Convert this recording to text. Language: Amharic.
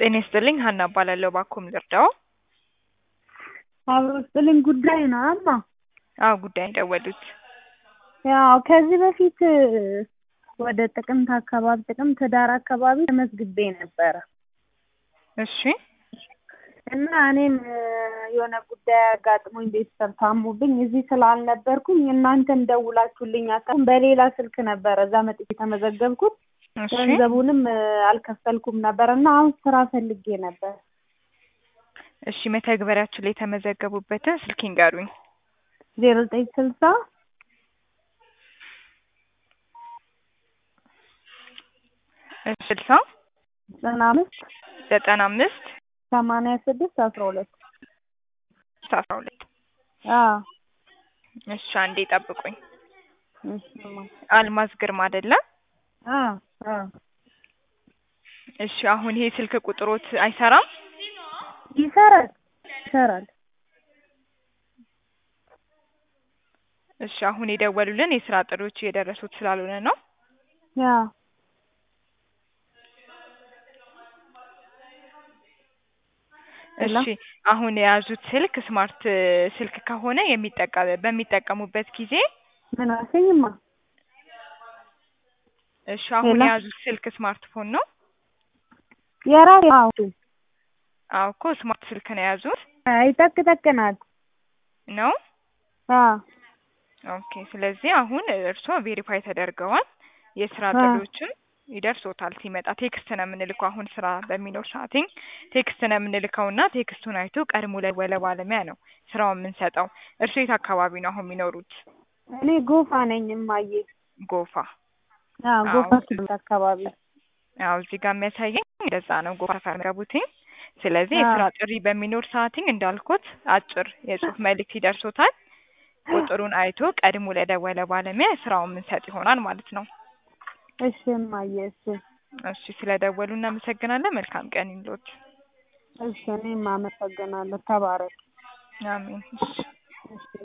ጤና ይስጥልኝ ሀና እባላለሁ። እባክዎ ምን ልርዳዎ? አብሮ ስጥልኝ ጉዳይ ነው እማ። አዎ ጉዳይ ነው የደወሉት። ያው ከዚህ በፊት ወደ ጥቅምት አካባቢ ጥቅምት ህዳር አካባቢ ተመዝግቤ ነበረ እሺ እና እኔም የሆነ ጉዳይ አጋጥሞኝ ቤተሰብ ታሞብኝ እዚህ ስላልነበርኩኝ እናንተም ደውላችሁልኝ አታውቁም። በሌላ ስልክ ነበረ እዛ መጥቼ የተመዘገብኩት እሺ ገንዘቡንም አልከፈልኩም ነበር እና አሁን ስራ ፈልጌ ነበር። እሺ መተግበሪያችን ላይ የተመዘገቡበትን ስልክ ይንገሩኝ። ዜሮ ዘጠኝ ስልሳ እሺ ስልሳ ዘጠና አምስት ዘጠና አምስት ሰማንያ ስድስት አስራ ሁለት አስራ ሁለት አዎ እሺ አንዴ ጠብቁኝ። እሺ እማ። አልማዝ ግርማ አይደለ? አዎ አዎ እሺ አሁን ይሄ ስልክ ቁጥሮት አይሰራም? ይሰራል ይሰራል። እሺ አሁን የደወሉልን የስራ ጥሪዎች እየደረሱት ስላልሆነ ነው። አዎ ሄሎ። እሺ አሁን የያዙት ስልክ ስማርት ስልክ ከሆነ የሚጠቀ በሚጠቀሙበት ጊዜ ምን አልሽኝማ? እሺ አሁን ሄሎ። የያዙት ስልክ ስማርትፎን ነው? የራሴ አዎ አዎ እኮ ስማርት ስልክ ነው የያዙት አይ ጠቅ ጠቅ ናት። ነው? አዎ ኦኬ ስለዚህ አሁን እርስዎ ቬሪፋይ ተደርገዋል። የስራ አ ጥሪዎችን ይደርሶታል ሲመጣ ቴክስት ነው የምንልከው። አሁን ስራ በሚኖር ሰዓትኝ ቴክስት ነው የምንልከውና ቴክስቱን አይቶ ቀድሞ ለደወለ ባለሙያ ነው ስራውን የምንሰጠው። እርስዎ የት አካባቢ ነው አሁን የሚኖሩት? እኔ ጎፋ ነኝ እማዬ። ጎፋ። አዎ አዎ ጎፋ ስምንት አካባቢ አዎ እዚህ ጋር የሚያሳየኝ እንደዛ ነው ጎፋ ሰፈር የሚገቡትኝ። ስለዚህ አዎ የስራ ጥሪ በሚኖር ሰዓትኝ እንዳልኩት አጭር የጽሁፍ መልእክት ይደርሶታል። ቁጥሩን አይቶ ቀድሞ ለደወለ ባለሙያ ስራውን የምንሰጥ ይሆናል ማለት ነው። እሺ እማዬ እሺ እሺ ስለደወሉ እናመሰግናለን። መልካም ቀን ይሁንልዎት። እሺ እኔም አመሰግናለሁ። ተባረክ። አሜን። እሺ